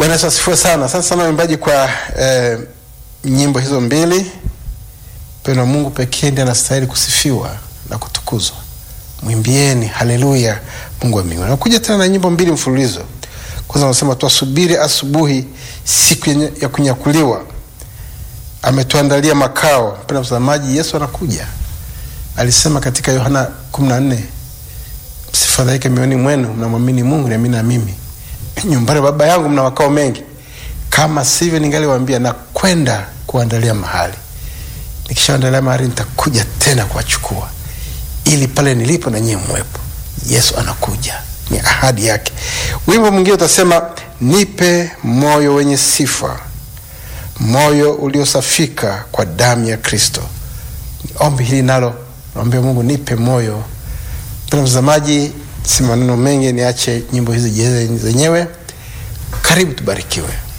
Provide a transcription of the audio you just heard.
Bwana Yesu asifiwe sana. Asante sana waimbaji kwa eh, nyimbo hizo mbili. Mpendo wa Mungu pekee ndiye anastahili kusifiwa na kutukuzwa. Mwimbieni haleluya Mungu wa mbinguni. Nakuja tena na nyimbo mbili mfululizo. Kwanza anasema tuasubiri asubuhi, siku yenye- ya kunyakuliwa. Ametuandalia makao. Mpendo mtazamaji, Yesu anakuja. Alisema katika Yohana 14 msifadhaike mioyoni mwenu, mnamwamini Mungu niamini na mimi. Nyumbani baba yangu mna makao mengi, kama sivyo ningaliwaambia na kwenda kuandalia mahali. Nikishaandalia mahali nitakuja tena kuwachukua, ili pale nilipo na nyie mwepo. Yesu anakuja, ni ahadi yake. Wimbo mwingine utasema, nipe moyo wenye sifa, moyo uliosafika kwa damu ya Kristo. Ombi hili nalo naombea Mungu, nipe moyo Mpendwa mtazamaji, si maneno mengi, niache nyimbo hizi jieleze zenyewe. Karibu tubarikiwe.